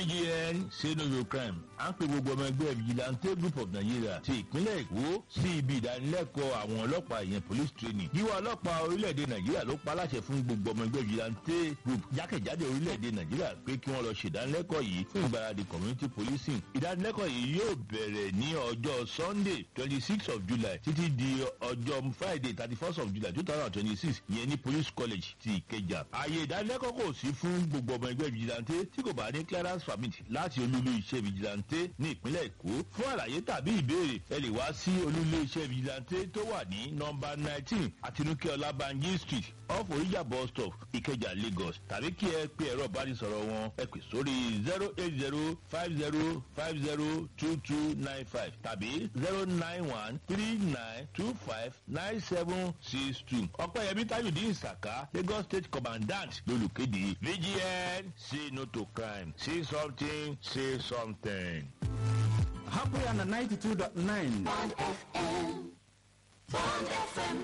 vgn say no to crime à ń pe gbogbo ọmọ ẹgbẹ́ vigilante group of nigeria ti ìpínlẹ̀ èkó sí ibi ìdánilẹ́kọ̀ọ́ àwọn ọlọ́pàá ìyẹn police training yíwá ọlọ́pàá orílẹ̀-èdè nàìjíríà ló pa láṣẹ fún gbogbo ọmọ ẹgbẹ́ vigilante group jákèjádò orílẹ̀-èdè nàìjíríà pé kí wọ́n lọ ṣèdánilẹ́kọ̀ọ́ yìí fún ìgbáradì community policing ìdánilẹ́kọ̀ọ́ yìí yóò bẹ̀rẹ̀ ní ọjọ́ sunday twenty six of july títí di ọjọ́ friday thirty first of july two thousand and twenty six ìyẹn ní police college ti ìkẹjà ààyè ìdánilẹ́kọ̀ọ́ kò sí fún gbogbo ọmọ ẹgbẹ́ vigilante tí kò bá ní clearance permit láti olúlu iṣẹ́ vigilante ní ìpínlẹ̀ èkó fún àlàyé tàbí ìbéèrè ẹ lè wá sí olúlu iṣẹ́ vigilante tó wà ní nọmba nineteen àtinúkẹ́ ọlábànjí street off oríjà bus stop ìkẹjà lagos tàbí kí ẹ pe ẹ̀rọ ìbánisọ̀rọ̀ wọn ẹ pè sórí zero eight zero five zero five zero two two nine five tàbí zero nine one three nine two five nine seven six two ọ̀pẹ̀yẹmí tajudeen saka lagos state commandant lolùkéde vgn say no to crime say something say something. Happy on the 92.9. Bond FM. Bond FM.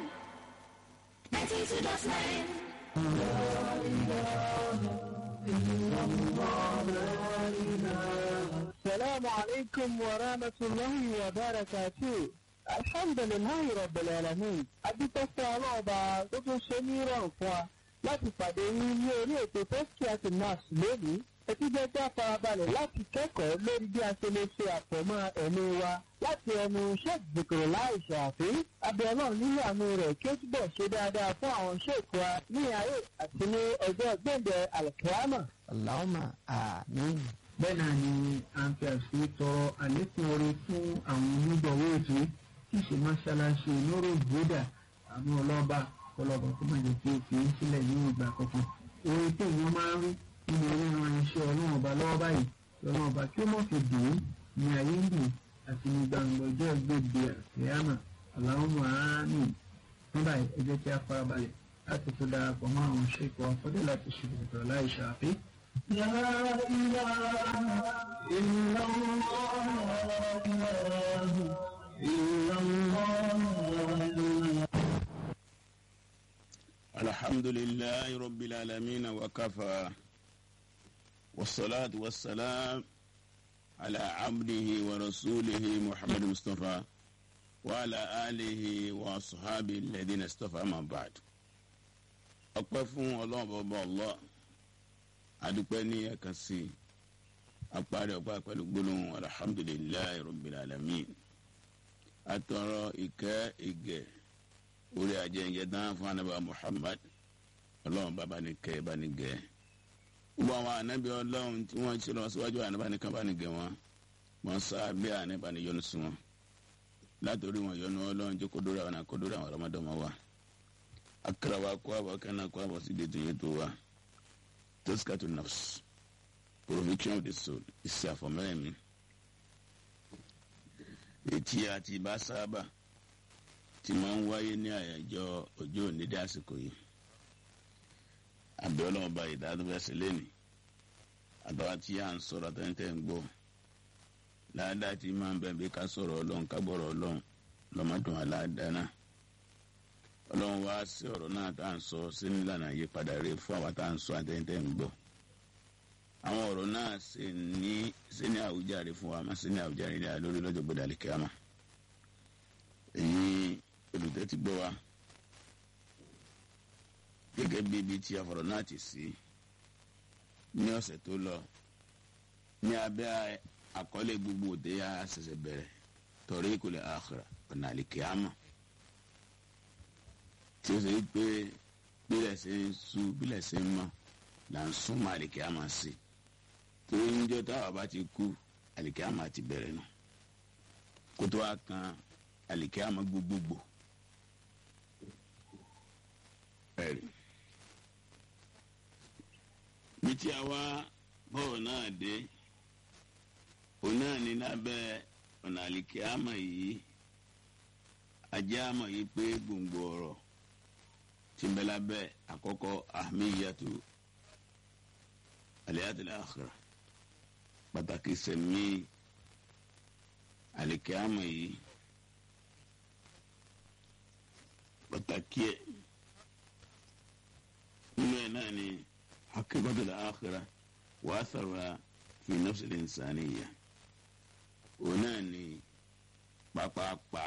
92.9. السلام عليكم ورحمة الله وبركاته الحمد لله رب العالمين adúpẹ́sẹ́ ọlọ́ọ̀bà tó tún ṣe ní ìrọ̀rùn fún wa láti pàdé yín ní orí ètò tẹ́síkíàtì nurse lónìí ẹtí jẹ́ kí a farabalẹ̀ láti kẹ́kọ̀ọ́ lórí bí a ṣe lè ṣe àpọ̀mọ́ ẹ̀mí wa láti ẹnu sheikh zikiri láì ṣàfi abiola nínú àánú rẹ̀ kí ó túbọ̀ ṣe dáadáa fún àwọn sheikh wa ní ayé àti ní ọjọ́ gbẹ̀ǹdẹ̀ alkiyama. Allahumma àmín. bẹ́ẹ̀ náà ni à ń fi àṣírí tọrọ àlékún oore fún àwọn onígbọ̀wọ́ ètò tí ì ṣe mọ́ṣáláṣí lóró ìgbódà àmú ọlọ́ba ọlọ́ba tó máa jẹ́ kí o fi ń sílẹ̀ ní ìgbà kankan. oore tí èèyàn máa ń rí nínú oríran iṣẹ́ ọlọ́run ọba lọ́wọ́ báyìí ọlọ́run ọba kí ó mọ̀ fi dùn ún ní ayé ń dùn àti ní gbangba ọjọ́ gbèdé àṣeyàmà Allahumma àmín. nígbà ẹ jẹ́ kí a farabalẹ̀ láti tó darapọ̀ mọ́ àwọn ṣèkọ̀ ọ̀fọ́dé láti ṣe ìdọ̀tọ̀ láì ṣàfihàn. لا إله إلا الله إلا الله الحمد لله رب العالمين وكفى والصلاة والسلام على عبده ورسوله محمد مصطفى وعلى آله وأصحابه الذين اصطفى من بعد أقفوا الله بابا الله adúpẹ́ ní ẹ̀ka sí i apárí ọ̀pá pẹ̀lú gbólóhùn alhamdulilayi rabbil alamin atọrọ ìkẹ́ ìgẹ̀ orí ajẹ́njẹ́ dáhùn fún anábà muhammad ọlọ́run bàbá ní kẹ́ bá ní gẹ̀ gbogbo àwọn anábì ọlọ́run tí wọ́n ṣe lọ síwájú anábà ní kan bá ní gẹ̀ wọ́n wọ́n sá bí anábà ní yọnu sí wọn látòrí wọn yọnu ọlọ́run jẹ́ kó dóra wọn kó dóra àwọn ọmọdọ́mọ wa akara wa kó àbọ̀ kẹ́nà kó àbọ̀ sí dètò yẹn tó wa tazkatu nafs provision of the soul iṣẹ́ àfọ̀mẹ́rẹ̀mí etí àti ìbá sábà tí máa ń wáyé ní àyájọ́ ọjọ́ òní dé àsìkò yìí àbẹ̀ ọlọ́run bá ìdádúfẹ́sẹ̀ lẹ́nì àtàwọn tí à ń sọ̀rọ̀ àtẹ̀yìntẹ̀ ń gbọ́ láàdá tí máa ń bẹ̀ bí ká sọ̀rọ̀ ọlọ́run ká gbọ́rọ̀ ọlọ́run lọ́mọdún aláàdá náà ọlọ́run wá sí ọ̀rọ̀ náà tá à ń sọ sí nílànà àyípadà rẹ̀ fún àwa tá à ń sọ àtẹ̀yìntẹ̀ ń gbọ́ àwọn ọ̀rọ̀ náà sì ní sí ní àwùjáre fún wa má sí ní àwùjáre ní àlórí lọ́jọ́ gbọdọ̀ àlìkíyàmá èyí olùtẹ́ ti gbọ́ wa gẹ́gẹ́ bí ibi tí àfọ̀rọ̀ náà ti sí ní ọ̀sẹ̀ tó lọ ní abẹ́ àkọlé gbogbo òde yà ṣẹ̀ṣẹ̀ bẹ̀rẹ̀ torí ìkọlẹ̀ àkàrà ọ̀nà àlìkíyàmá tí ó ṣe é pé bílẹ̀ ṣe ń sú bílẹ̀ ṣe ń mọ́ là ń sún mọ́ àlìkíyàmá sí torí níjọ́ táwa bá ti kú àlìkíyàmá ti bẹ̀rẹ̀ nù kótó wa kan àlìkíyàmá gbogbogbò ẹ̀rí bí tí a wá bọ́ọ̀ náà dé òun náà ní lábẹ́ ọ̀nà àlìkíyàmá yìí ajá mọ̀ yìí pé gbòǹgbò ọ̀rọ̀ tí ń bẹ lábẹ́ àkọ́kọ́ ahmiyatu aliyatul akhira pàtàkì sẹ̀mí àlìkíyàmá yìí pàtàkì ẹ̀ nínú ẹ̀ náà ni hakimatul akhira wàá sọ̀rọ̀ fi nafsil insaniya òun náà ni pápápá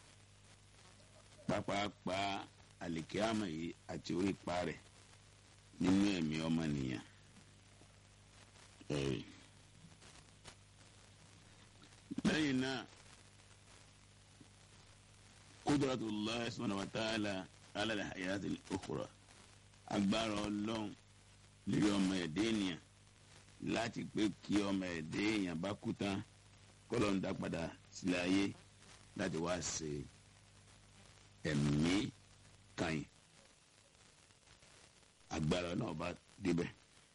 pápápá àlìkíámà yìí àti orí pa rẹ̀ nínú ẹ̀mí ọmọnìyàn. Ẹ̀rí. lẹ́yìn náà kudratullah subhanahu wa ta'ala ala al-hayatil ukhra agbára ọlọ́run lórí ọmọ ẹ̀dẹ́ ènìyàn láti pé kí ọmọ ẹ̀dẹ́ èèyàn bá kú tán kọ́lọ́ ń dá padà sílẹ̀ ayé láti wá ṣe ẹ̀mí kàn agbára náà bá débẹ̀.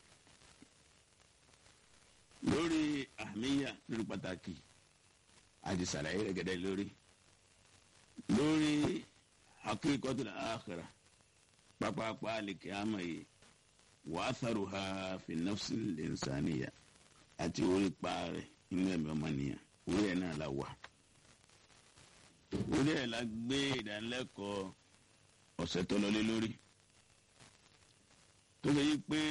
lórí àmìyá lórí pàtàkì àti sàlàyé rẹ̀ gẹ́gẹ́ lórí lórí hakíkọ́tù àkàrà pápápá àlèkè àmọ̀ yìí wàásàrùhà fi nafsi lẹ́nsánìyà àti orí paarẹ̀ inú ẹ̀mí ọmọnìyàn orí ẹ̀ náà la wà. orí ẹ̀ la gbé ìdánilẹ́kọ̀ọ́ ọ̀sẹ̀ tó lọlé lórí. tó ṣe yí pé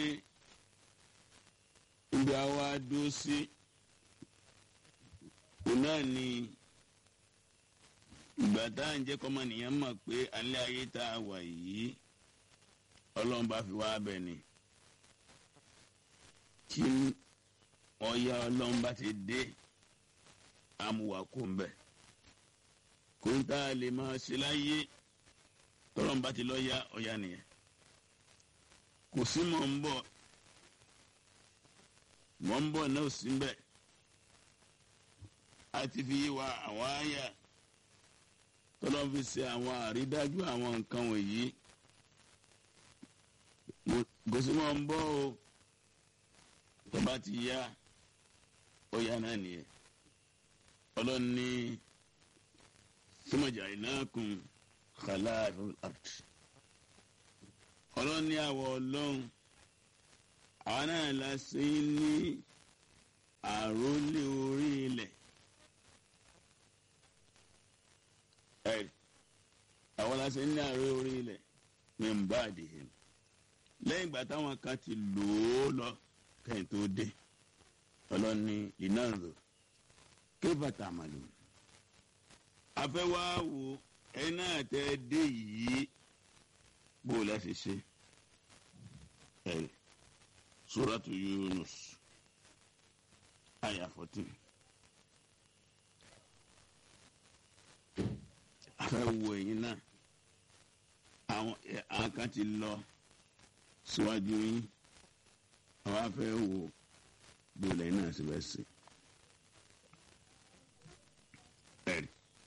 ibi àwa dúró sí òun náà ni ìgbà tá à ń jẹ́ kọ́mọnìyàn mọ̀ pé alẹ́ ayé tá a wà yìí ọlọ́run bá fi wá bẹ̀ ni tí ọ̀ya ọlọ́run bá ti dé amúwà kó ń bẹ̀ kó ń tá a lè máa ṣe láyé tọ́lọ́run bá ti lọ́ọ́yà ọ̀ya nìyẹn kò sí mọ̀ ń bọ̀ mọ̀ ń bọ̀ náà sí bẹ̀ a ti fi yí wa àwọn àyà tọ́lọ́run fi ṣe àwọn àrídájú àwọn nǹkan wọ̀nyí gosimo ń bọ́ o tó bá ti yá ó yá náà nìyẹn ọlọ́run ní sọmọjà ìnákùn khalafil ard ọlọ́run ní àwọ̀ ọlọ́run àwọn náà la ṣe ní àrólé orí ilẹ̀ ẹ̀ àwọn la ṣe ní àrólé orí ilẹ̀ ní mbàdìhìn lẹ́yìn ìgbà táwọn kan ti lò ó lọ kẹ́yìn tó dé ọlọ́ni ìnáàrò kébàtà àmàlù afẹ́wáwo ẹni náà tẹ́ dé yìí bó o láti ṣe ẹ̀ suratu Yunus àyà fourteen afẹ́wo ẹ̀yin náà àwọn kan ti lọ síwájú yín àwa fẹ́ wo bóòlù yín náà sì bẹ́ẹ̀ sí. ẹ̀rí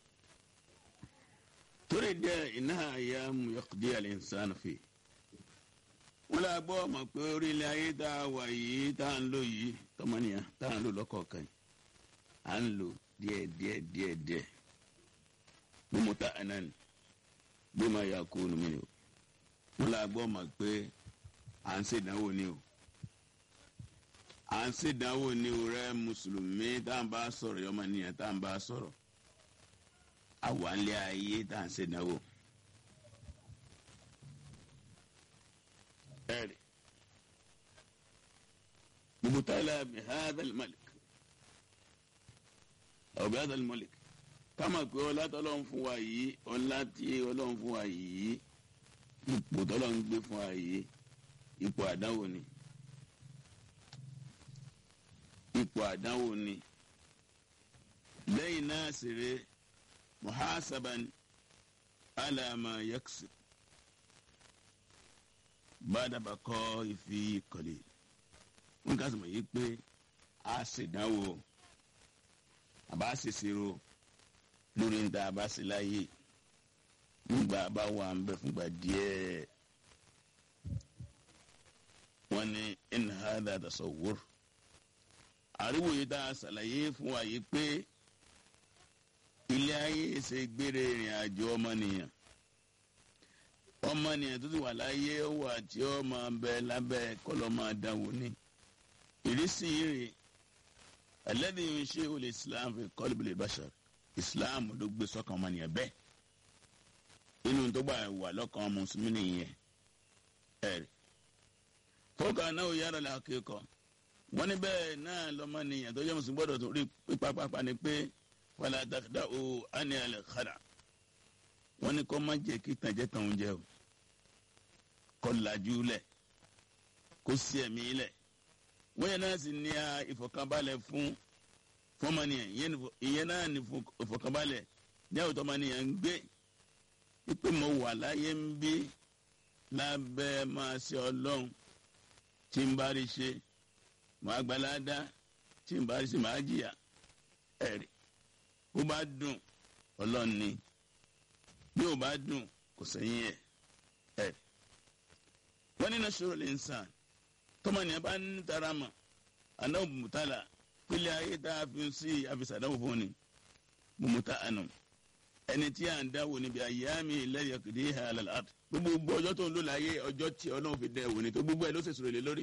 torí díẹ̀ iná àyà mu yọkùdí al-insan fi. wọ́n lè gbọ́ ọmọ pé orílẹ̀ ayé tá a wà yìí tá a ń lò yìí tọmọnìyàn tá a ń lò lọ́kọ̀ọ̀kan yìí à ń lò díẹ̀ díẹ̀ díẹ̀ díẹ̀ bí mo ta ẹ̀ náà ni bí mo yà kó nu mi ni o wọ́n lè gbọ́ ọmọ pé à ń ṣèdánwò ni o à ń ṣèdánwò ni o rẹ mùsùlùmí tá à ń bá sọ̀rọ̀ yọmọ nìyẹn tá à ń bá sọ̀rọ̀ àwa ń lé ayé tá à ń ṣèdánwò. ẹ̀rì mubutala bi hadha al-malik aw bi hadha al-malik kama pé ọlá tọ́lọ́run fún wa yìí ọlá tí ọlọ́run fún wa yìí ipò tọ́lọ́run gbé fún wa yìí ipò àdánwò ni ipò àdánwò ni lẹ́yìn náà sì rè muhasaban alama yaksi bàdàbàkọ ìfi kọ̀lé wọn kà sọ̀rọ̀ yìí pé a ṣèdánwò àbá ṣèṣirò lórí ń ta àbá ṣe láyé nígbà bá wà ń bẹ fúngbà díẹ̀ wọ́n ní in hadha tasawwur àríwò yìí tá a ṣàlàyé fún wa yìí pé ilé ayé ṣe gbére ìrìn àjò ọmọnìyàn ọmọnìyàn tó ti wà láyé ó wà tí ó máa bẹ lábẹ́ kọ́lọ́ máa dánwò ní ìrísí rè alladhi yunshi'u al-islam fi qalbi al-bashar islam ló gbé sọ́kàn ọmọnìyàn bẹ́ẹ̀ inú tó gbà wà lọ́kàn mùsùlùmí nìyẹn ẹ̀rì fọ́kàn náà yára làákẹ́kọ̀ọ́ wọ́n ní bẹ́ẹ̀ náà lọ́mọnìyàn tó jẹ́ mùsùlùmí gbọ́dọ̀ tó rí pípápápá ni pé wàlá dàkúdà o àní alẹ́ kára wọ́n ní kó má jẹ́ kí tànjẹ́ tàn oúnjẹ o kó lajú lẹ̀ kó sí ẹ̀mí lẹ̀ wọ́n yẹn náà sì ní a ìfọ̀kànbalẹ̀ fún fọ́mọnìyàn ìyẹn náà ní ìfọ̀kànbalẹ̀ ní àwùjọ ọmọnìyàn ń gbé pípé mo wà láyé ń bí lábẹ́ máa ṣe ọlọ́run tí ń bá rí ṣe màá gbalada tí ń bá rí ṣe màá jìyà ẹ̀rí bó bá dùn ọlọ́run ni bí ò bá dùn kò sẹ́yìn ẹ̀ ẹ̀rí. wọ́n ní nasoro lè ń sàn tọ́mọnìyàn bá ń tara mọ̀ àná mùtálà pélé ayé tá a fi sí àfisàdáwò fún ni mùmùtá àná ẹni tí a ń dáwò níbi àyàmì lẹ́yìn kìdí halal art gbogbo ọjọ́ tó ń lò láyé ọjọ́ tí ọlọ́run fi dẹ̀ wò ni tó gbogbo ẹ̀ ló sì sọ̀rọ̀ lé lórí.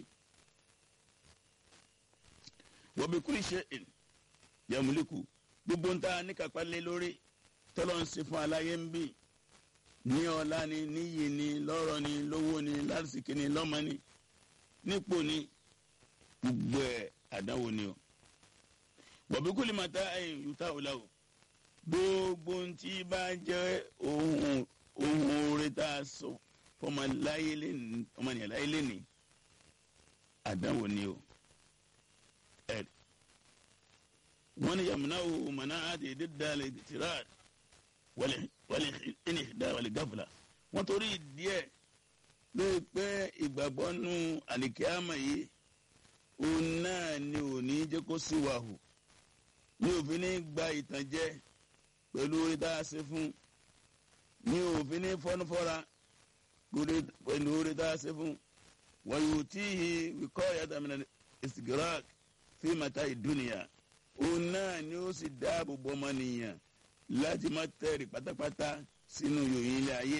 wọ́n bí kúrì ṣe yẹmúlíkù gbogbo ń ta níkàpá lé lórí tọ́lọ́ ń ṣe fún aláyé ń bì ní ọlá ni níyì ni lọ́rọ̀ ni lówó ni lásìkò ni lọ́mọ ni nípò ni gbogbo ẹ̀ àdáwò ni o. wọ́n bí kúrì màtá ẹ̀yìn yúta ọ̀la o gbogbo ntí bá jẹ́ ohun ohun oore tá a sọ fọmọláyé lẹ́ni ọmọnìyàn láyé lẹ́ni àdánwò ni o ẹ wọ́n ní yamuna o mana àti dídá lè tìrà wàlẹ̀ ẹni ìdá wàlẹ̀ gáfúlà wọ́n torí díẹ̀ lóye pé ìgbàgbọ́ nu àlìkíyàmà yìí òun náà ni ò ní jẹ́ kó sí wàhù ní òfin ní gba ìtànjẹ pẹ̀lú orí tá a ṣe fún ní òfin ní fọ́nufọ́ra pẹ̀lú orí tá a ṣe fún wọ́n yóò tí ì wíkọ́ yàtọ̀ àmì ìsìgírák fi màtá ìdúnìyà òun náà ni ó sì dáàbò bò ọmọnìyàn láti má tẹ̀rì pátápátá sínú yòóyìn ilé ayé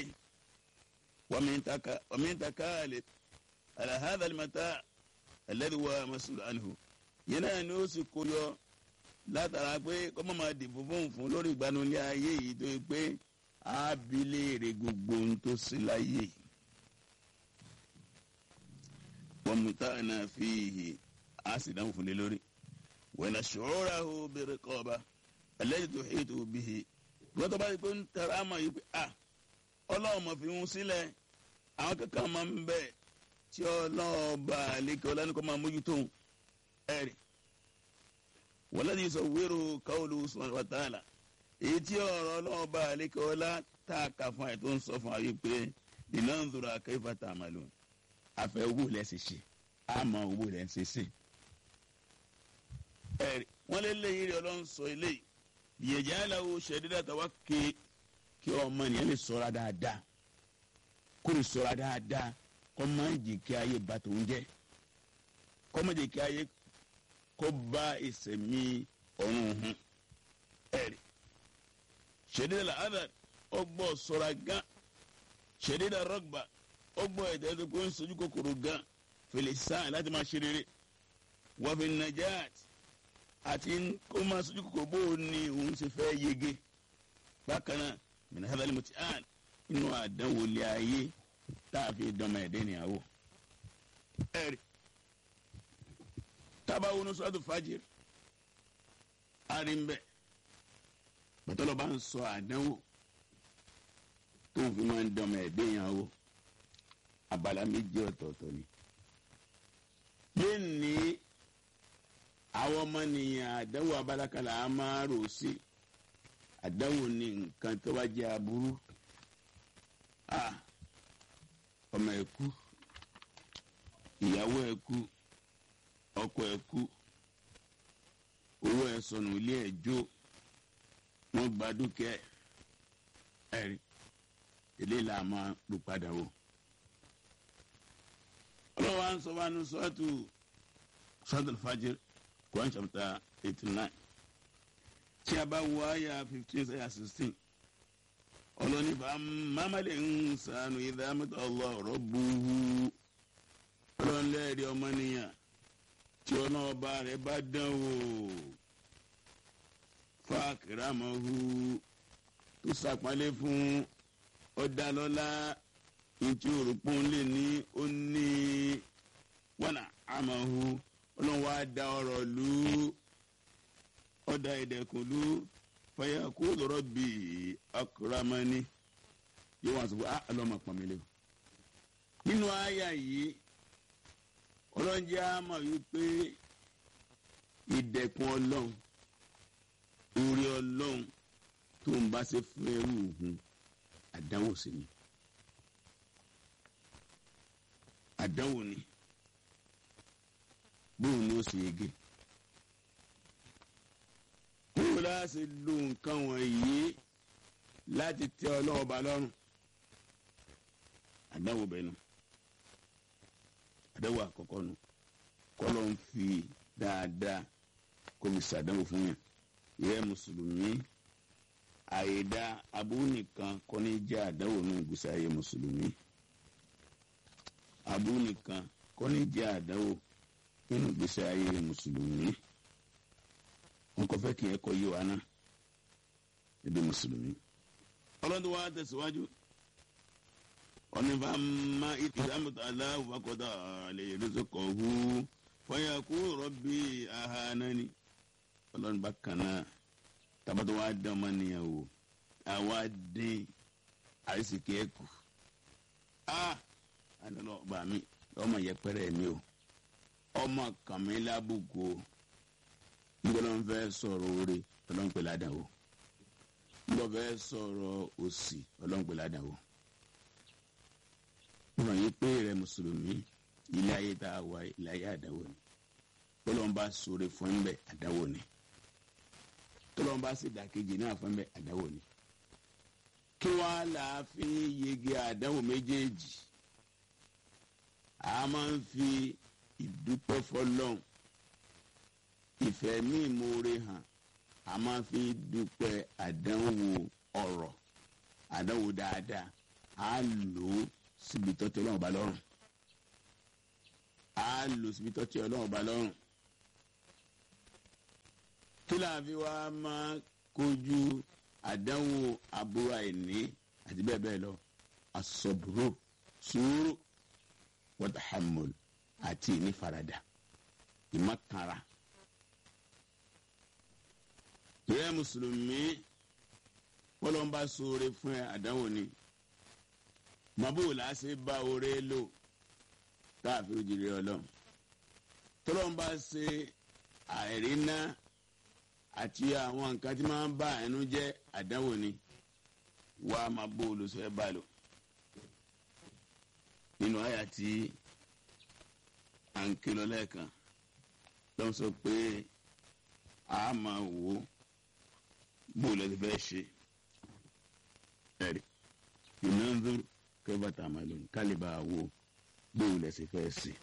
wàmí taka alahadà màtá alẹ́dùwà masulu anhu yẹn náà ni ó sì kó yọ látara pé kọ́mọ́ máa dìbò fún fún lórí ìgbanulẹ̀ ayé yìí tó yẹ pé ábílẹ̀èrè gbogbo ohun tó sí láyé wọ́n mú táwọn náà fi hì á sì dáhùn fún lé lórí wọ́n ṣòro ó bèrè kọ́ba ẹlẹ́yìn tó hì tó bí hì wọ́n tó bá yẹ pé ń tẹ̀ra àmọ́ yìí pé à ọlọ́run mọ̀ fi ń sílẹ̀ àwọn kankan máa ń bẹ̀ tí ọlọ́run bá àlékè ọlọ́run máa mójútó ẹ̀rì wọlé sọ wérò káwọlù sọ̀rọ̀ wàtàlà èyí tí ọ̀rọ̀ ọlọ́run bá àlékè ọlá tá a kà fún àyè tó ń sọ fún àyè pé iná ń zòrò àkẹ́fà tá a máa lò àfẹ́ owó lẹ́ ṣe ṣe àmọ́ owó lẹ́ ṣe ṣe. ẹ̀rí wọ́n lé léyìí rí ọlọ́run sọ eléyìí ìyẹ̀jẹ̀ aláwo ṣẹ̀dídà tàwa ké kí ọmọ nìyẹn lè sọ̀ra dáadáa kó lè sọ̀ra dáadáa kó má jì kí ayé bá tòun jẹ́ kó má jì kí ayé kó bá ìsẹ̀mí ọ̀run hun ẹ̀rí ṣẹ̀dídà làádà ọgbọ́ sọ̀ra gán ṣẹ̀dídà rọ́gbà ọgbọ́ ẹ̀dá tó kó ń sojú kòkòrò gan fèlè sáà láti máa ṣe rere wàfẹ̀ najat àti kó máa sojú kòkòrò bó o ní òun ṣe fẹ́ yege bákan náà mìíràn hadal mutian inú àdánwò lé ayé tá a fi dánmọ ẹ̀dẹ́ níyàwó. ẹ̀rí tábàwọn oníṣòwò fàjìr àrímbẹ̀ bàtọ́lọ́ bá ń sọ àdánwò tó ń fi máa ń dánmọ ẹ̀dẹ́ níyàwó abala méjì ọ̀tọ̀ọ̀tọ̀ ni. yóò ní àwọn ọmọnìyàn àdánwò abala kan là á máa rò sí àdánwò ní nǹkan tó bá jẹ́ aburú ọmọ ẹ̀ kú ìyàwó ẹ̀ kú ọkọ ẹ̀ kú owó ẹ̀ sọnù ilé ẹ̀ jó wọ́n gba dúkìá ẹ̀rí eléyìí là máa lù padà wò ọlọ́wọ́ à ń sọ wá ní sọ́ọ̀tù sọ́ọ̀tù fàjẹ́ Quran chapter eighty nine tí a bá wọ àyà fifteen àyà sixteen ọlọ́ni bá mamalẹ̀ ń sànù ìdámẹ́tọ̀ ọlọ́ọ̀rọ̀ buhu ọlọ́nlẹ́ẹ̀dì ọmọnìyàn tí ọ̀nà ọba rẹ̀ bá dán wò fàkìrámọ́hu tó sàpálẹ̀ fún ọ̀dàlọ́lá ntí òrùpọ̀n lè ní ó ní wọnà àmàhu ọlọ́run wá da ọ̀rọ̀ lù ú ọ̀dà ìdẹ̀kùn lù ú fàyà kó lọ́rọ̀ bí akramani yóò wá sọ fún ah ọlọ́run máa pọ̀ mí lé o. nínú àyà yìí ọlọ́run jẹ́ àmọ̀ wípé ìdẹ̀kùn ọlọ́run orí ọlọ́run tó ń bá ṣe fún ẹrú òun àdánwò sí ni àdánwò ni bóun ni ó sì yege kúrò láti lo nǹkan wọ̀nyí láti tẹ ọlọ́wọ́ ba lọ́rùn àdánwò bẹ́ẹ̀ nu àdánwò àkọ́kọ́ nu kọ́lọ́ ń fi dáadáa kó fi ṣàdánwò fún yàn ìyẹn mùsùlùmí àyèdá aburú nìkan kọ́ ní jẹ́ àdánwò nínú ìgbésí ayé mùsùlùmí aburú nìkan kọ́ ní jẹ́ àdánwò nínú ìgbésí ayé mùsùlùmí wọn kò fẹ́ kí ẹ kọ́ yé wa ná ebi mùsùlùmí. ọlọ́dún wa tẹ̀síwájú ọ̀nìfàmà ìtìsámùtà aláwọ̀ fakọ́tà àlẹ́ ìrẹsọ̀kọ̀ hu fọyàkú rọ́bì ahánání ọlọ́run bá kàn náà tabatɔ wa dán ọmọ nìyẹn o àwa dín àrísìkí ẹ kù a àdánù ọba mi ọmọ yẹpẹrẹ mi o ọmọ kàmí lábùkù o nígbàdàn fẹ́ sọ̀rọ̀ oore ọlọ́run pè ládàá o nígbà fẹ́ sọ̀rọ̀ òsì ọlọ́run pè ládàá o nígbà yìí pé rẹ mùsùlùmí ilé ayé tá a wà ilé ayé àdáwò ni bọ́lọ́n bá sọ̀rọ̀ fún ẹ̀ ń bẹ̀ àdáwò ni tọ́lọ́n bá sì dàkejì náà fún bẹ́ẹ̀ àdáwò ni. kí wọ́n á là á fi yege àdáwò méjèèjì a máa ń fi ìdúpẹ́ fọlọ́n ìfẹ́ ní ìmoore hàn a máa fi dúpẹ́ àdánwò ọ̀rọ̀ àdánwò dáadáa a lò ó síbi tọ́tí ọlọ́run bá lọ́rùn a lò síbi tọ́tí ọlọ́run bá lọ́rùn kí láàfin wa máa kojú àdánwò aburú àìní àti bẹ́ẹ̀ bẹ́ẹ̀ lọ asọ̀bùrù sùúrù wọ́tàhámùl àti ìnífaradà ìmọ̀kànra. ìrẹ́ mùsùlùmí wọ́lọ́mbà sóore fún ẹ àdánwò ni màbúrò làásì bá oore lò káàfin òjìrì ọlọ́run tọ́lọ́mbà ṣe àìrí náà àti àwọn nǹkan tí máa ń bá ẹnu jẹ́ àdánwò ni wà á máa bó olùsọ ẹ bá lò nínú àyà tí à ń ké lọ lẹ́ẹ̀kan ló ń sọ pé a máa wò ó bó o lẹ́sẹ̀ fẹ́ ṣe ẹ̀rí iná ń dúró kẹ́fà tá a máa lò ní kálíbà wò ó bó o lẹ́sẹ̀ fẹ́ ṣe.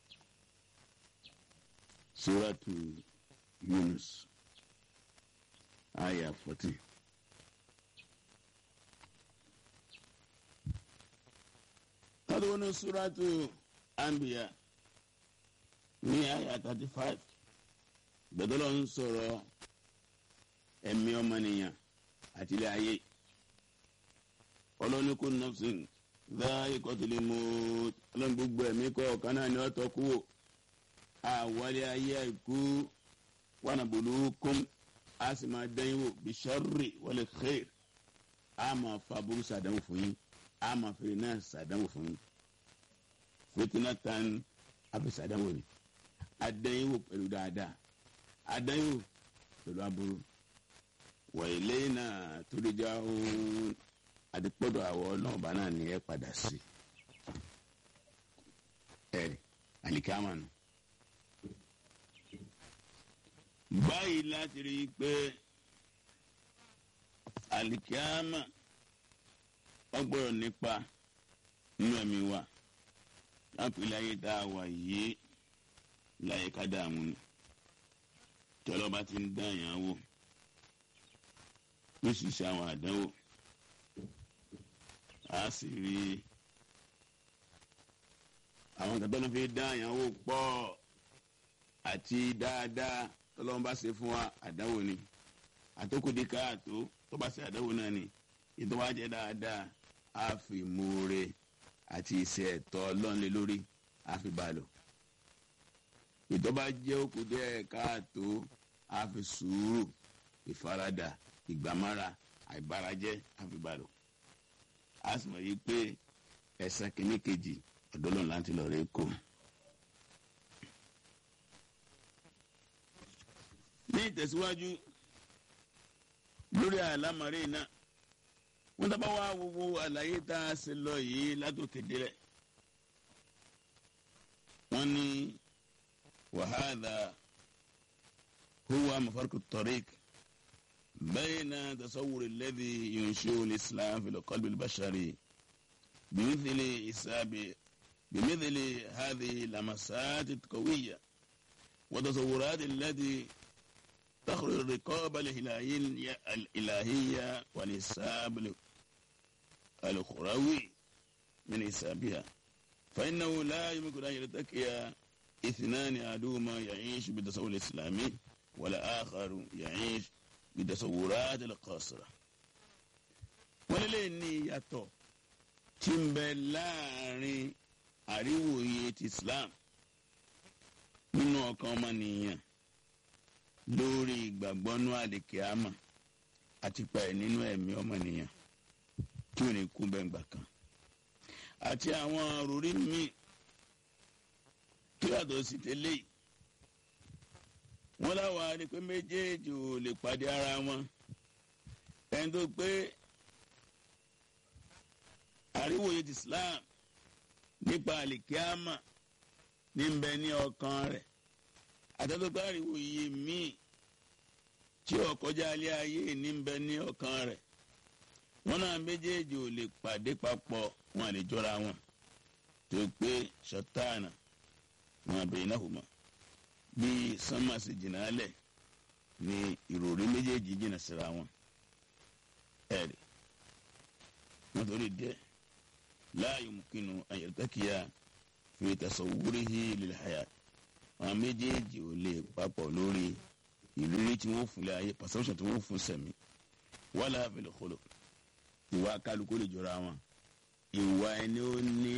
Suratu Yunus aya fourteen. tọ́lú ní suratu anbiya ní aya thirty five gbẹdọ́lọ́ ń sọ̀rọ̀ ẹ̀mí ọmọnìyàn àti ilé ayé ọlọ́ni kò nọ́ọ̀sìn dá ikọ̀tìlẹ̀ mọ́ ọlọ́ni gbogbo ẹ̀mí kọ́ ọ̀kan náà ni ọ̀tọ̀ kú àwálé ayé àìkú wọnàbùlù kún a sì máa dán yín wò bisharri wal khair a máa fa burú sàdánwò fún yín a máa fèrè náà sàdánwò fún yín fitina tan a fi sàdánwò ni a dán yín wò pẹ̀lú dáadáa a dán yín wò pẹ̀lú aburú wa ilayna turja'un àdìpọ̀dọ̀ àwọ̀ ọlọ́ọ̀bá náà ni ẹ padà sí ẹ̀rì àlìkámà nù báyìí láti rí i pé alikiyama ọgbọ́dọ̀ nípa nínú ẹ̀mí wa láti ilé ayé tá a wà yìí láyé ká dààmú ni tí ọlọ́ba ti ń dá èèyàn wò ó sì ṣe àwọn àdánwò a sì rí àwọn kan tó ń fi dá èèyàn wò pọ̀ àti dáadáa tọ́lọ́wọ́n bá ṣe fún wa àdáwò ni àtòkùdí káàtó tó bá ṣe àdáwò náà ni ìtọ́ wa jẹ́ dáadáa á fi moore àti ìṣe ẹ̀tọ́ ọlọ́nlé lórí á fi bá a lò. ìtọ́ba jẹ́ òkú díẹ̀ káàtó á fi sùúrù ìfaradà ìgbàmára àìbárajẹ́ àfibàlò á sì mọ̀ yí pé ẹ̀sán kìíní kejì ọ̀dọ́ lòun láti lọ rẹ̀ kó. ní ìtẹ̀síwájú lórí àlámọ̀rí náà wọ́n tábà wá gbogbo àlàyé tá a ṣe lọ yìí látòkè délẹ̀ wọ́n ní wàhálà huwa mafarku tariq bayna tasawwur alladhi yunshi'u al-islam fi al-qalbi al-bashari bimithli isabi bimithli hadhihi lamasat qawiyya wa tasawwurat allati تخرج الرقابة الإلهية الإلهية والحساب الأخروي من حسابها فإنه لا يمكن أن يلتقي اثنان أحدهما يعيش بالتصور الإسلامي والآخر يعيش بالتصورات القاصرة ولليني ياتو تيمبلاري àríwòye ti Islam nínú ọkàn ọmọnìyàn lórí ìgbàgbọ́nú àlìkíámà àti pa ẹ̀ nínú ẹ̀mí ọmọnìyàn tí ò ní kú bẹ́ngbà kan àti àwọn òrùrí míì tó yàtọ̀ sí tẹ́lẹ̀ yìí wọ́n láwa ni pé méjèèjì ò lè pàdé ara wọn ẹni tó pé àríwòye ti Islam nípa àlìkíámà ní bẹ ní ọkàn rẹ̀ àtẹ́tọ́tọ́ àríwòye míì tí ọkọjá alẹ́ ayé ní bẹ ní ọkàn rẹ̀ wọn náà méjèèjì ò lè pàdé papọ̀ wọn lè jọra wọn tó pé ṣọtáànà wọn àbẹ̀yìn náà kò mọ̀ bí sánmà sì jìnnà lẹ̀ ní ìròrí méjèèjì jìnnà síra wọn ẹ̀rì wọn torí díẹ̀ láàyò mùkínú àyẹ̀tẹ́kìyà fi tasawwurihi lil hayat wọn méjèèjì ò lè papọ̀ lórí ìrírí tí wọ́n fún lé ayé perception tí wọ́n fún sẹ̀mí wala fil khuluq ìwà kálukú lè jọra wọn ìwà ẹni ó ní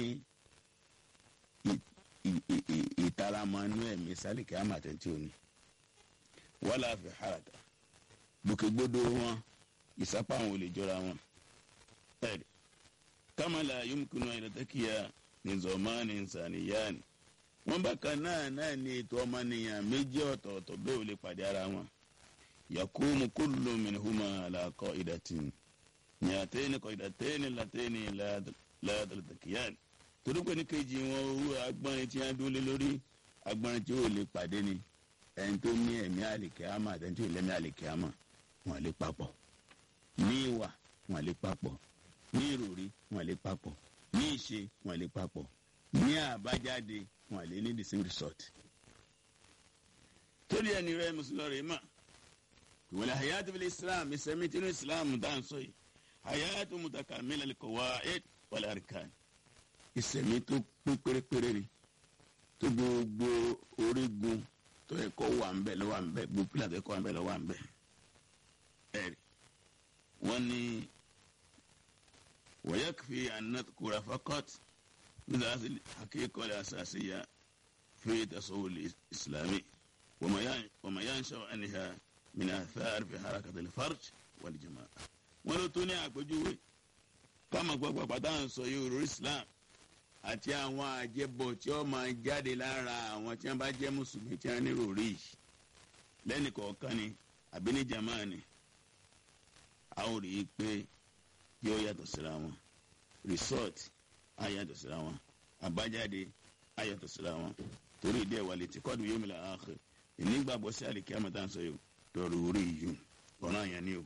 ìtaramọ́nú ẹ̀mí sálìkì àmàtẹ́ntì òní wala fi haraka gbòkègbodò wọn ìsápá àwọn ò lè jọra wọn ẹ̀rí kamala yumkinu ayélujára ní zọmánì nsàníyáni wọn bá kan náà náà ní ètò ọmọnìyàn méjì ọ̀tọ̀ọ̀tọ̀ bẹ́ẹ̀ ò lè pàdé ara wọn yakumu kullu minhuma ala qa'idatin nyàtẹ́ni qa'idatẹ́ni latẹ́ni láàdàlùtàkìyàn torí pé ní kejì wọn owó agbọ́nrin tí wọ́n dúró lé lórí agbọ́nrin tí ó lè pàdé ni ẹni tó ní ẹ̀mí àlìkẹ́hámà àti ẹni tó lẹ́mí àlìkẹ́hámà wọn lè papọ̀ ní ìwà wọn lè papọ̀ ní ìròrí wọn lè papọ̀ ní ìṣe wọn lè papọ̀ ní àbájáde wọn lè ní the same result. torí ẹni rẹ mùsùlùmí rẹ mà ìwọlẹ̀ hayatu bil islam ìsẹ̀mí tinú islam dáhùn sọ yìí hayatu mutakamila lil qawaid wal arkan ìsẹ̀mí tó pín pérépéré ni tó gbogbo orígun tó yẹ kó wà ń bẹ̀ ló wà ń bẹ̀ gbogbo pílà tó yẹ kó wà ń bẹ̀ ló wà ń bẹ̀ ẹ̀rí wọ́n ní ويكفي أن نذكر فقط من هذه الحقيقة الأساسية في التصور الإسلامي وما ينشأ عنها من آثار في حركة الفرج والجماعة ولو توني àpèjúwe káma gbogbo àpàtà ń sọ yóò rí Islam àti àwọn àjẹbọ tí ó máa jáde lára àwọn tí wọn bá jẹ mùsùlùmí tí wọn nírò rí yìí lẹ́nì kọ̀ọ̀kan ni àbí ní jama ni a ó rí i pé yóò yàtọ̀ síra wọn resort á yàtọ̀ síra wọn àbájáde á yàtọ̀ síra wọn torí ìdí ẹ̀wà létí kọ́ọ̀dù yóò mìíràn ààkè ìnígbàgbọ́ sí àlèkè àmọ́tá ń sọ yìí lọ́rọ̀ orí yìí ọ̀ràn àyàn ni o.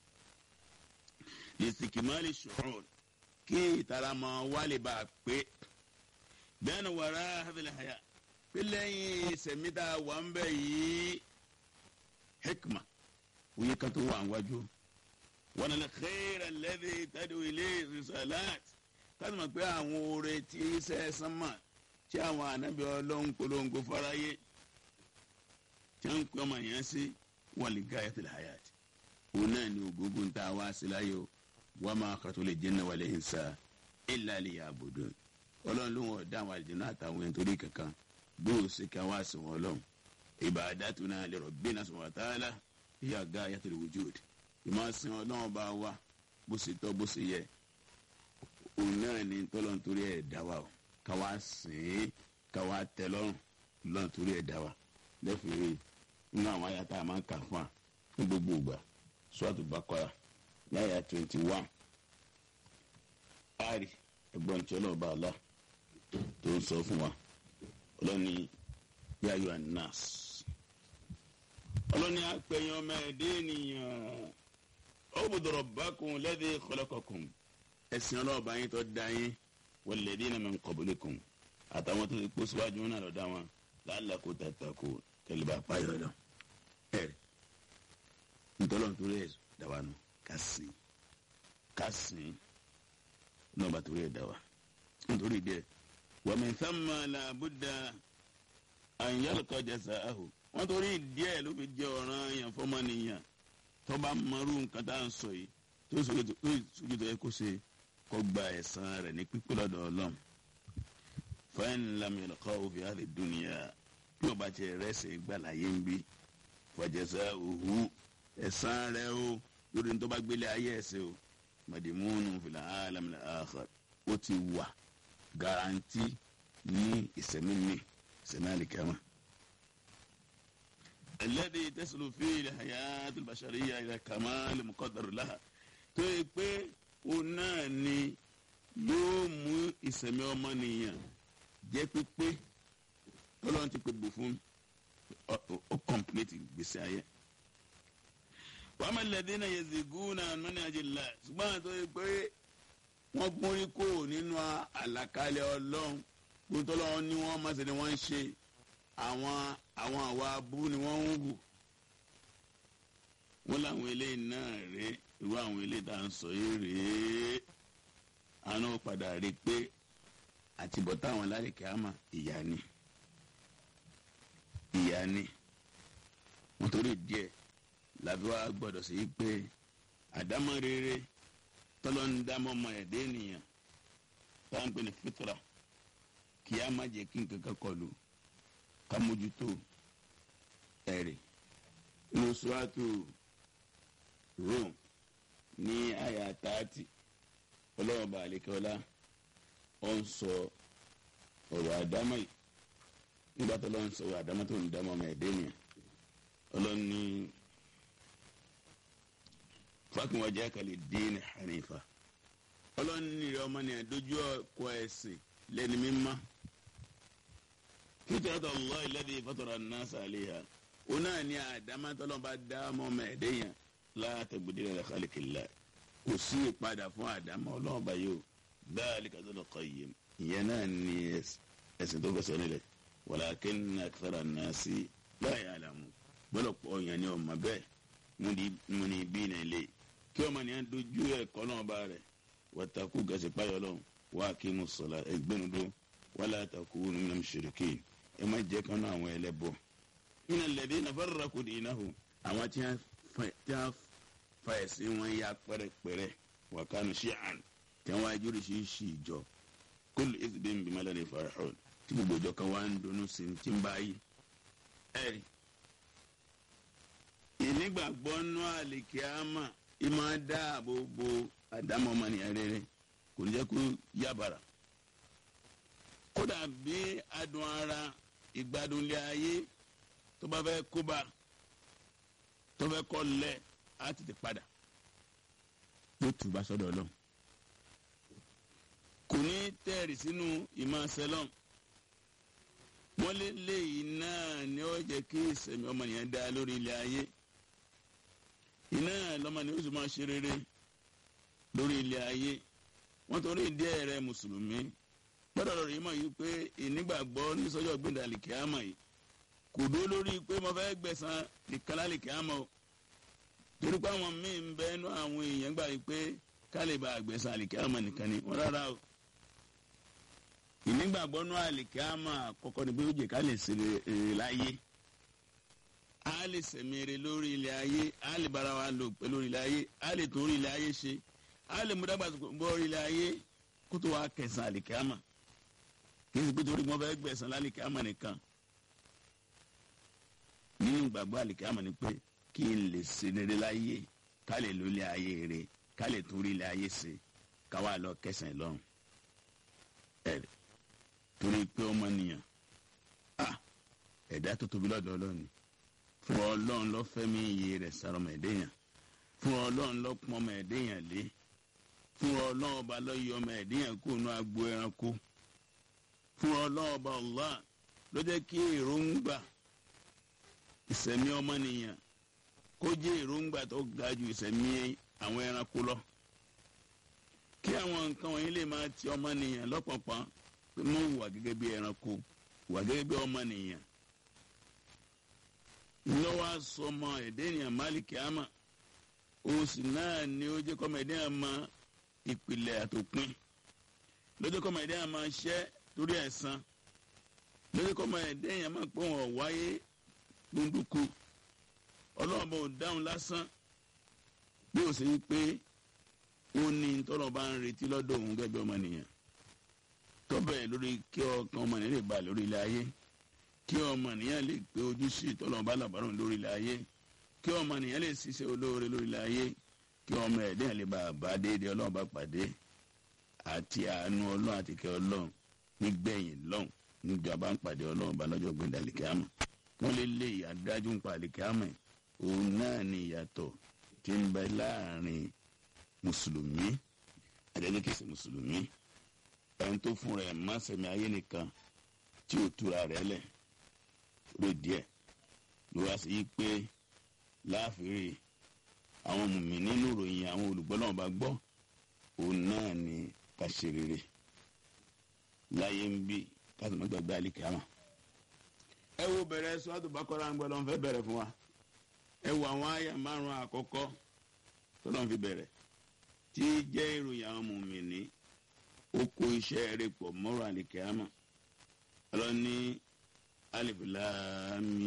lìsìkìmọ́lì ṣòro kí ìtara máa wálé bá a pé bẹ́ẹ̀ ni wàrà hàbílẹ̀ àyà pé lẹ́yìn sẹ̀mítà wà ń bẹ̀ yìí hikma òye kan tó wà ń wájú wọn lè xeera lẹ́bi tẹ́lẹ̀ ilé risalat káàdì mọ̀ pé àwọn oore tí iṣẹ́ sánmà tí àwọn ànábì ọlọ́run polongo fáráyé tí wọ́n ń pè ọmọ yẹn sí wọn lè ga ẹ̀fẹ̀ hayat òun náà ni ògógó ń ta wá sí láyò wọ́n máa kàtó lè jẹ́ náà wọlé ìsà illa liya'budun ọlọ́run ló wọ́n dá àwọn àlejò náà àtàwọn ẹni torí kankan bó o ṣe ká wá sí wọn lọ́hùn ibadatuna li rabbina subhanahu wa ta'ala hiya gayatul wujud ìmọ̀ sin ọlọ́run bá wa bó ṣe tọ́ bó ṣe yẹ òun náà ni tọ́lọ́n torí ẹ̀ dá wa o ká wá sìn ín ká wá tẹ lọ́rùn lọ́n torí ẹ̀ dá wa lẹ́fìrí nínú àwọn àyàtà máa ń kà fún wa ní gbogbo ìgbà Suratu Baqara láyà twenty one ari ẹ̀gbọ́n tí ọlọ́ọ̀bá àlá tó ń sọ fún wa ọlọ́ni yáyọ anas ọlọ́ni apẹ̀yàn ọmọ ẹ̀dẹ́ ènìyàn ọ̀bùdọ̀rọ̀ bákun lẹ́dí kọlọ́kọ̀kùn ẹ̀sìn ọlọ́ọ̀bá yín tó dá yín wọlẹ́dí náà min qablikum àtàwọn tó ti kó síwájú náà lọ́dá wọn la'allakum tattaqun kẹlẹ́bà pààyọ̀ lọ. ẹ̀rẹ̀ ntọ́lọ́ nítorí ẹ̀ dáwà nù ká sìn ká sìn náà bá torí ẹ̀ dáwà nítorí díẹ̀ wa min thamma la budda an yalqa jazaahu wọ́n torí díẹ̀ ló fi jẹ́ ọ̀ràn yẹn fọ́mọ́nìyàn tó bá mọrú nǹkan tá à ń sọ yìí tó sojú tó yẹ kó ṣe kó gba ẹ̀san rẹ̀ ní pípé lọ́dọ̀ ọlọ́run fa in lam yalqahu fi hadhihi dunya bí o bá tiẹ̀ rẹ́sẹ̀ gbàláyé ń bí fa jazauhu ẹ̀san rẹ̀ o lórí ní tó bá gbélé ayé ẹ̀sẹ̀ o madimunu fil alamil akhar ó ti wà garanti ní ìsẹ̀mí mi ìsẹ̀mí àlìkẹ́mà. الذي تصل فيه الحياة البشرية إلى كمال مقدر لها tó yẹ pé òun náà ni yóò mú ìsẹ̀mí ọmọnìyàn jẹ́ pípé tọ́lọ́run ti pè bò fún ó kọ̀mpléètì gbèsè ayé. wàá máa lẹ́dí náà yaziguna mọ́ni àjẹlá ṣùgbọ́n àti tó yẹ pé wọ́n gbórí kò nínú àlàkalẹ̀ ọlọ́run gbóntọ́ lọ́wọ́ ni wọ́n máa ṣe ni wọ́n ń ṣe àwọn àwọn àwa abú ni wọ́n ń wù wọ́n láwọn eléyìí náà rèé irú àwọn eléyìí tá à ń sọ yìí rèé àná padà rí i pé àtibọ̀tá àwọn alárìkẹ́ àmà ìyá ni ìyá ni wọ́n torí díẹ̀ làbí wàá gbọ́dọ̀ sí i pé àdámọ́ rere tọ́lọ́ ń dámọ́ ọmọ ẹ̀dẹ́ ènìyàn táwọn ń pè ní fitra kí á má jẹ́ kí nǹkan kan kọlù ká mójútó ẹ̀rì inú suratu Rum ní àyà tààtì ọlọ́wọ́ bá àlekẹ́ọ́lá ó ń sọ ọ̀rọ̀ àdámọ́ yìí nígbà tó lọ́n sọ ọ̀rọ̀ àdámọ́ tó ń dámọ́ ọmọ ẹ̀dẹ́ nìyẹn ọlọ́ni fákùnwájà kàlẹ́ dín hanifa ọlọ́ni rẹ̀ ọmọ nìyẹn dojú ọkọ̀ ẹ̀sìn lẹ́ni mímọ́ fitrata allah alladhi fatara an-nasa alayha o náà ní àdámá tọ́lọ́ bá dá ọmọ mẹ́ẹ̀ẹ́dẹ́yàn la tabdila li khalqillah kò sí ìpadà fún àdámá ọlọ́run bá yóò dhalika dhul qayyim ìyẹn náà ní ẹ̀sìn tó fẹsẹ̀ nílẹ̀ walakinna akthara an-nasi la ya'lamun gbọ́dọ̀ pọ̀ ọ̀yàn ni ọmọ bẹ́ẹ̀ mo ní bí ní ilé kí ọmọ nìyẹn dojú ẹ̀kọ́ náà bá rẹ̀ wattaqu gàṣẹ́ páyọ̀ lọ́wọ́ wa aqimu ssalat ẹgbẹ́nudó wala takunu minal mushrikin ẹ má jẹ́ kánú àwọn ẹlẹ́bọ. minal ladina farraqu dinahum àwọn tí wọ́n fa ẹ̀sìn wọn ya pẹ́rẹ́pẹ́rẹ́ wa kanu shi'an tí wọ́n wájú oríṣiríṣi ìjọ kullu hizbin bima ladayhim farihun tí gbogbo ìjọ kan wá ń dunnú sí ti ń báyìí. ẹ̀rí ìnígbàgbọ́ nú àlìkíámà ìmọ̀ dáàbò bo àdámọ́ ọmọnìyàn rere kò ní jẹ́ kó yábàrà kódà bí adùn ara ìgbádùnlé ayé tó bá fẹ́ kóbá tó fẹ́ kọ́ lẹ̀ á tètè padà yóò tù bá sọ́dọ̀ ọlọ́run kò ní tẹ̀rì sínú ìmọ̀ sẹlọ̀n wọ́n lé léyìí náà ni ó jẹ́ kí ìsẹ̀mí ọmọnìyàn dá lórí ilé ayé iná lọ́mọnìyàn ó sì máa ṣe rere lórí ilé ayé wọ́n torí ìdí ẹ̀rẹ́ mùsùlùmí gbọ́dọ̀ lọ́rọ̀ yìí mọ̀ yìí pé ìnígbàgbọ́ ní sọ́jọ́ gbẹ̀dẹ̀ àlìkíámà yìí kò dúró lórí pé mo fẹ́ gbẹ̀san nìkan lálìkíámà o torí pé àwọn míì ń bẹ nú àwọn èèyàn gbà yìí pé ká lè bá gbẹ̀san àlìkíámà nìkan ni wọ́n rárá o ìnígbàgbọ́ nú àlìkíámà àkọ́kọ́ ni pé ó jẹ́ ká lè ṣe èrè láyé a lè sẹ̀mẹ̀rẹ̀ lórí ilẹ̀ ayé a lè bára wa lò pẹ̀lú ilẹ̀ ayé a lè tún orí ilẹ̀ ayé ṣe a lè mú dàgbàsókè bọ́ orí ilẹ̀ ayé kó tó wá kẹsàn àlìkíámà kí n sì pé torí wọn fẹ́ gbẹ̀sán lálìkí àmọ́ nìkan nínú ìgbàgbọ́ àlìkí àmọ́ ni pé kí n lè ṣe rere láyé ká lè lólé ayé rere ká lè tún rí ilé ayé ṣe ká wà lọ kẹsàn án lọ́rùn ẹ̀rẹ̀ torí pé ọmọ nìyàn ah ẹ̀dá tó tóbi lọ́dọ̀ ọlọ́run ni fún ọlọ́run ló fẹ́mi iye rẹ̀ sára ọmọ ẹ̀dẹ́yàn fún ọlọ́run ló pọ́n ọmọ ẹ̀dẹ́yàn lé fún ọlọ́run ọba ló yọ ọmọ ẹ̀dẹ́yàn kó nu agbo ẹranko fún ọlọ́run ọba Allah ló jẹ́ kí èròǹgbà ìsẹ̀mí ọmọnìyàn kó jẹ́ èròǹgbà tó ga ju ìsẹ̀mí àwọn ẹranko lọ kí àwọn nǹkan wọ̀nyí lè máa ti ọmọnìyàn lọ́pọ̀pọ̀ pé mo wà gẹ́gẹ́ bí ẹranko wà gẹ́gẹ́ bí ọmọnìyàn lọ́wọ́ sọmọ ẹ̀dẹ́nìyàn máàlìkì àmà oṣù náà ni ó jẹ́ kọ́mọ ẹ̀dẹ́nìyàn mọ ìpìlẹ̀ àtòpin lọ́jọ́ kọ́mọ ẹ̀dẹ́nìyàn máa ṣẹ́ torí ẹ̀san lọ́jọ́ kọ́mọ ẹ̀dẹ́nìyàn máa pọ̀ wọ́n wáyé gbóndúkú ọlọ́run bò dáhùn lásán bí ó ṣe ń pé ó ní tọ́lọ̀ bá ń retí lọ́dọ̀ òun gẹ́gẹ́ bí ọmọnìyàn tọ́bẹ̀ lórí kí ọkàn ọmọnìyàn lè bá lórí ilẹ̀ ayé kí ọmọnìyàn lè gbé ojúṣe tọ́lọ̀ bá làbárò lórí ilẹ̀ ayé kí ọmọnìyàn lè ṣiṣẹ́ olóore lórí ilẹ̀ ayé kí ọmọ ẹ̀dẹ́yàn lè bá a bá déédéé ọlọ́run bá pàdé àti àánú ọlọ́run àti kẹ́ ọlọ́run nígbẹ̀yìn lọ́hùn níjọba bá ń pàdé ọlọ́run bá lọ́jọ́ gbẹ̀dẹ̀ àlìkámà wọ́n lè lé ìyàdájú ń pa àlìkámà òun náà ni ìyàtọ̀ tí ń bẹ láàrin mùsùlùmí àdẹ́gbẹ́kẹ̀sì mùsùlùmí ẹni tó fún rẹ̀ má sẹ̀mí ayé nìkan tí ò túra rẹ̀ lẹ̀ lórí díẹ̀ ló wá sí pé láàfin àwọn mùmí nínú ìròyìn àwọn olùgbọ́ náà bá gbọ́ òun náà ni ká ṣe rere láyé ń bí ká sì má gbàgbé àlìkámà ẹ wo bẹ̀rẹ̀ sọ́dọ̀ bákọ́rá ń gbọ́ lọ́n fẹ́ bẹ̀rẹ̀ fún wa ẹ wo àwọn àyà márùn-ún àkọ́kọ́ tó lọ́n fi bẹ̀rẹ̀ tí jẹ́ ìròyìn àwọn mùmìnì ó kó iṣẹ́ rẹ̀ pọ̀ mọ́rọ̀ àlìkẹ́hámà ọlọ́ni alifilami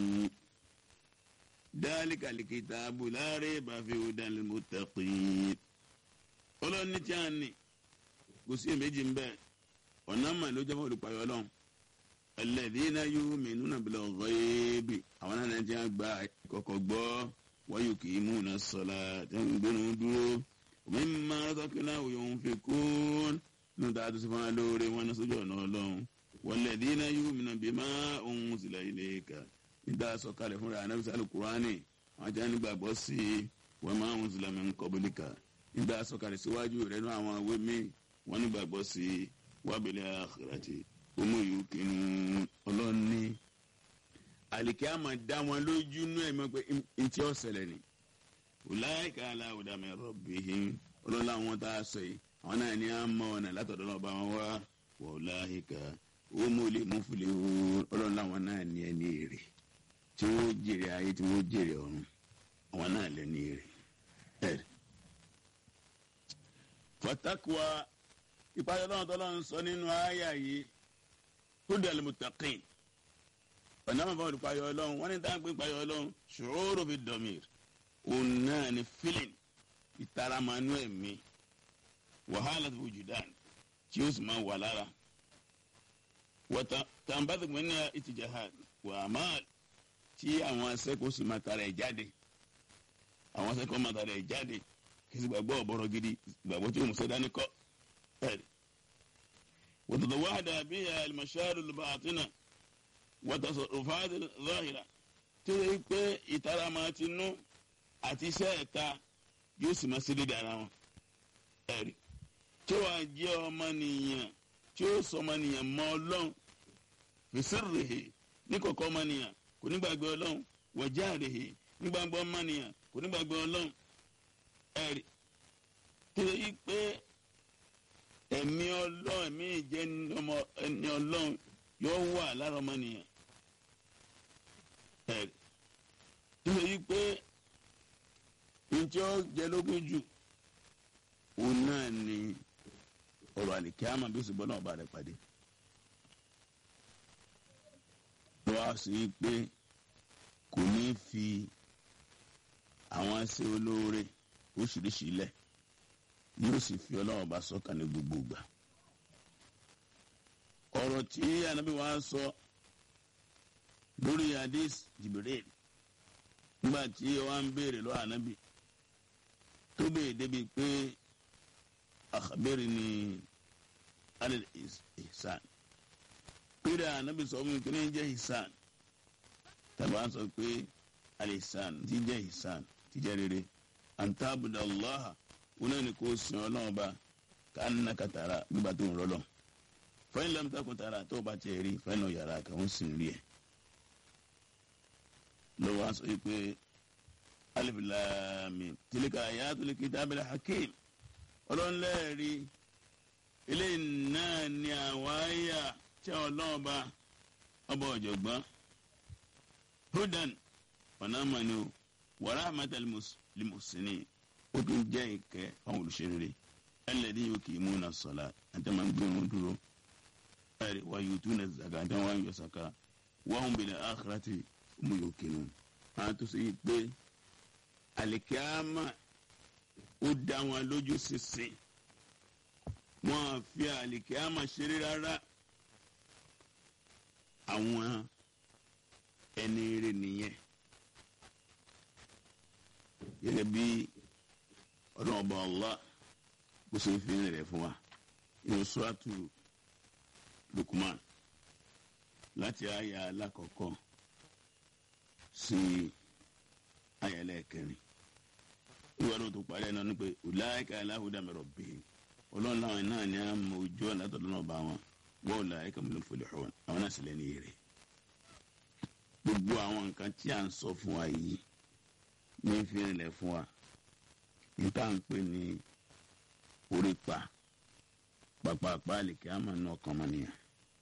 dhalika alkitabu la rayba fi hudan lil muttaqin ọlọ́ni tí a ní kò sí èméjì ń bẹ ọ̀nà mà ló jẹ́ fún olùpayọ̀ ọlọ́run alladhina yu'minuna bil ghaibi àwọn náà ti ń gba ìkọ̀kọ̀ gbọ́ wa yuqimuna as-salata ń gbénu dúró mimma razaqnahum yunfiqun nínú tá a tún sí fún wa lóore wọn ní sójú ọ̀nà ọlọ́run walladhina yu'minuna bima unzila ilayka nígbà sọ̀kalẹ̀ fúnra anábì sálù kúránì àwọn ajá nígbàgbọ́ sí wa ma unzila min qablika nígbà sọ̀kalẹ̀ síwájú rẹ̀ nú àwọn awé mi wọ́n nígbàgbọ́ sí wa bil akhirati ọmọ yìí kìnnú ọlọ́ni àlìkẹ́ àmà dá wọn lójú nú ẹ̀ mọ́ pé ntí ọ̀sẹ̀lẹ̀ ni ọláìka aláwòdà mi rabbihim ọlọ́lá àwọn tá a sọ yìí àwọn náà ní à ń mọ ọ̀nà látọ̀dọ̀ náà bá wọn wá ọláìka ọmọ olè muflihun ọlọ́lá àwọn náà ní ẹni èrè tí wọ́n jèrè ayé tí wọ́n jèrè ọ̀run àwọn náà lẹ́ni èrè ẹ̀ fatakuwa ìpàdé ọlọ́run tó lọ́n sọ nínú àyà yìí kúndà lèmùtàkìn ọ̀nà àmọ́ fún ìpàdé ọlọ́run wọ́n ní dáhùn pé ìpàdé ọlọ́run ṣòro fi dọ̀mìr òun náà ni feeling ìtara manú ẹ̀mí wàhálà tó fojú dàn tí ó sì máa wà lára tàǹbàtì pé ní ìtìjàhad wà á máa tí àwọn akẹ́kọ̀ọ́ sì máa tara ẹ̀ jáde àwọn akẹ́kọ̀ọ́ máa tara ẹ̀ jáde kí sì gbàgbọ́ ọ̀bọ̀rọ̀ gidi gbàgbọ́ tí ó mú sẹ́dá ní kọ́ ẹ̀rí. وتتوحد بها المشاعر الباطنة وتصرفات الظاهرة تقول pé ìtara máa ti nú àti iṣẹ́ ẹ̀ta yóò sì máa ṣe dédé ara wọn. ẹ̀rí tí wàá jẹ́ ọmọnìyàn tí ó sọ ọmọnìyàn mọ́ ọlọ́run fèsìrìhì ní kọ̀kọ́ ọmọnìyàn kò ní gbàgbé ọlọ́run wọ̀jáàrìhì ní gbàgbé ọmọnìyàn kò ní gbàgbé ọlọ́run. ẹ̀rí tí ó yí pé ẹ̀mí ọlọ́run ẹ̀mí ìjẹ́ ọmọ ẹni ọlọ́run yóò wà lára ọmọnìyàn. ẹ̀ tó yẹ pé njẹ́ ó jẹ lógún jù òun náà ni ọ̀rọ̀ àlìkẹ́ àmọ́ bí ó sì bọ́ náà bá rẹ̀ pàdé. wọ́n á sì pé kò ní fi àwọn ẹsẹ̀ olóore oríṣiríṣi lẹ̀ yóò sì fi ọlọ́run bá sọ́kàn ní gbogbo ìgbà. ọ̀rọ̀ tí anabi wa sọ lórí hadith jibril nígbà tí wọ́n ń béèrè lọ́wọ́ anabi tó béèrè débi pé akhbirni alil ihsan péré anabi sọ fún mi kí ni jẹ́ ihsan tàbí wọ́n sọ pé alil ihsan ti jẹ́ ihsan ti jẹ́ rere antabuda allah wọn náà ni kò sìn ọlọ́run ba ká nà kàtàrà gbígbà tó ń rọlọ́ fẹ́yìn lẹ́mú takùn tààrà tó o bá tiẹ̀ rí fẹ́yìn náà yàrá kan ó sì ń rí ẹ̀ lọ́wọ́ a sọ yìí pé alif lam mim tilika ayatul kitabil hakim ọlọ́run lẹ́ẹ̀rí eléyìí náà ni àwọn àyà tí ọlọ́run bá ọba ọ̀jọ̀gbọ́n hudan ọ̀nà mọ̀ni o wa rahmatan lil muhsinin ó tún jẹ́ ìkẹ́ fáwọn olùṣèré alladhi yuqimuna as-salat àti máa ń gbé wọn dúró ẹ̀rí wa yutuna zaka àti wọn yọ saka wa hum bil akhirati hum yuqinun àwọn tó sọ yìí pé àlìkíámà ó dá wọn lójú sísìn wọn fi àlìkíámà ṣeré rárá àwọn ẹni rẹ nìyẹn gẹ́gẹ́ bí ọlọ́run ọba Allah bó ṣe fi ń rẹ̀ fún wa inú suratu Lukman láti àyà alákọ̀ọ́kọ́ sí àyà ẹlẹ́ẹ̀kẹrin ìwà ló tó parí ẹ̀ náà ni pé ulaika ala hudan min rabbihim ọlọ́run láwọn náà ní àmọ́ ojú ọ̀nà tó lọ́nà ọba wọn wọ́n ulaika humul muflihun àwọn náà sì lẹ́nu èrè gbogbo àwọn nǹkan tí à ń sọ fún wa yìí ní fi rìnlẹ̀ fún wa níta ń pè ní orí pa pàpàpà àlèkè àmà náà kàn mọ́ nìyẹn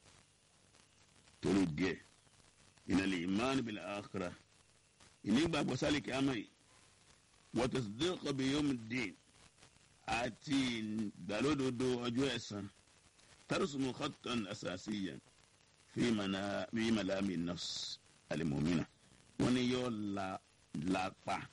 torí díẹ̀ ìnàlẹ̀ ìmáàlì bil akhirah ìní gbàgbọ́ sálèkè àmà yìí wa tasdiq bi yawm ad-din àti ìgbàlódodo ọjọ́ ẹ̀san tarsumu khattan asasiyan fi manami nafs al-mu'mina wọ́n ní yóò la lápá